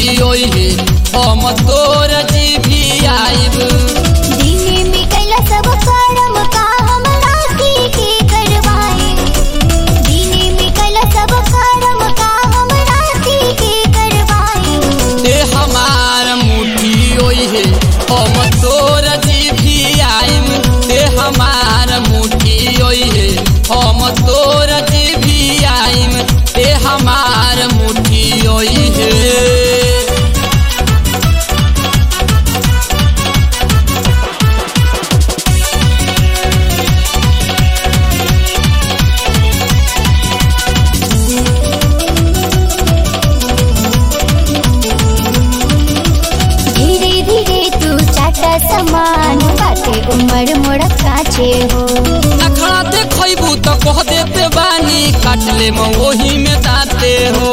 मुठी ओई हे हम तोर जी भी आइब दिने में कैला सब कर्म का हम राखी के करवाए दिने में कैला सब कर्म का हम राखी के करवाए ते हमार मुठी ओई हे हम तोर जी भी आइब ते हमार मुठी ओई हे हम तोर जी भी आइब ते हमार मुठी ओई हे धीरे धीरे तू चाटा समान बाटे उमर मोड़ काचे हो नखड़ा देखबू तो कह देते बानी काट ले ओही में दाते हो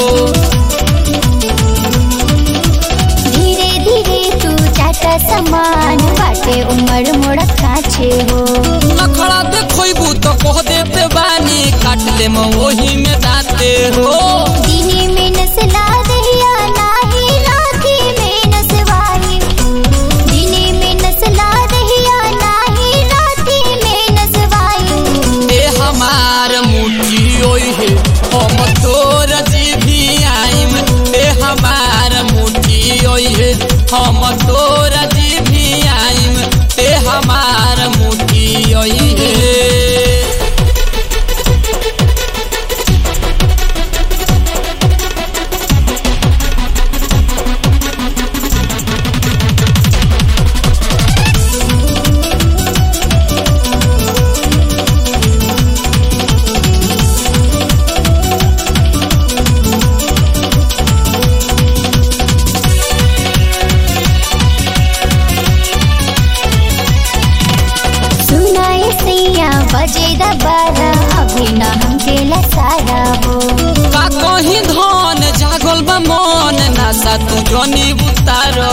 धीरे धीरे तू चाटा समान बाटे उमर मोड़ काचे हो नखड़ा देखबू तो कह देते बानी काट ले ओही में दाते हो दिने में नसला दहिया नाही राखी में नसवाई दिने में नसला दहिया नाही राखी में नसवाई ए हमार मुठी ओई है हम तोर जी भी आइम ए हमार मुठी ओई है हम तोर जी भी आइम ए हमार मुठी ओई है सुनाए सैया बजे दबारा अभी ना हमके लसारा हो का कहीं धन जागल बा मन नासा तू जनी बुतारो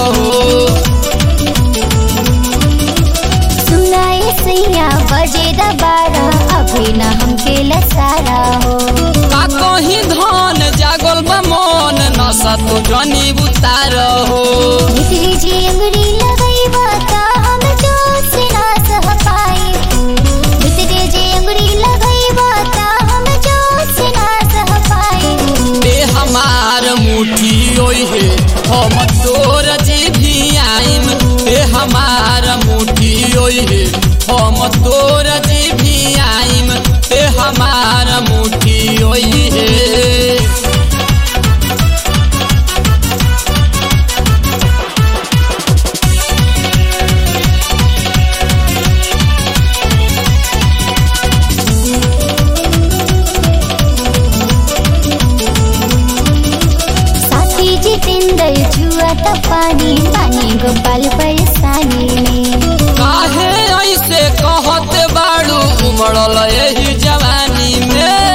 सुनाए सैया बजे दबारा अभी ना हमके लसारा हो का कहीं धन जागल बा मन नसा तू जनी बुतारो भीतरी जी अंगुरी लगई बाता हम जोश ना सह पाए भीतरी जी अंगुरी लगई बाता हम जोश ना सह पाए बे हमार मुठी ओई है हम तोर जी भी आइम बे हमार मुठी ओई है हम तोर जी भी आइम बे हमार मुठी ओई है साथी जितेंद्र जुआ त पानी पानी गोपाल परेशानी में काहे ऐसे कहत बाड़ू उमड़ल यही जवानी में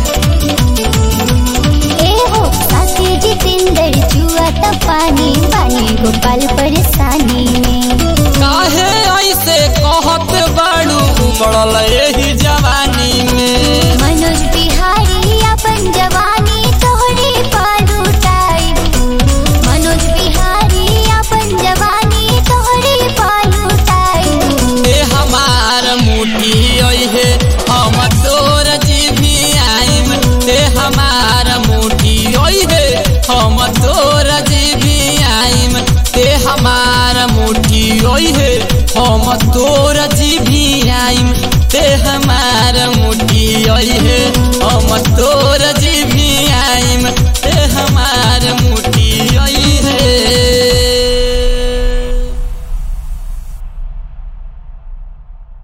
ए हो साथी जितेंद्र जुआ त पानी पानी गोपाल परेशानी में काहे ऐसे कहत बाड़ू उमड़ल यही जवानी में मनोज बिहारी अपन जवानी तोहरे पर उठाई मनोज बिहारी अपन जवानी तोहरे पर उठाई ए हमार मुठी ओई है हम तोर जी भी आइम ए हमार मुठी ओई है हम तोर जी भी आइम ए हमार मुठी ओई है हम तोर जी भी आइम ते हमार मुठी ओई है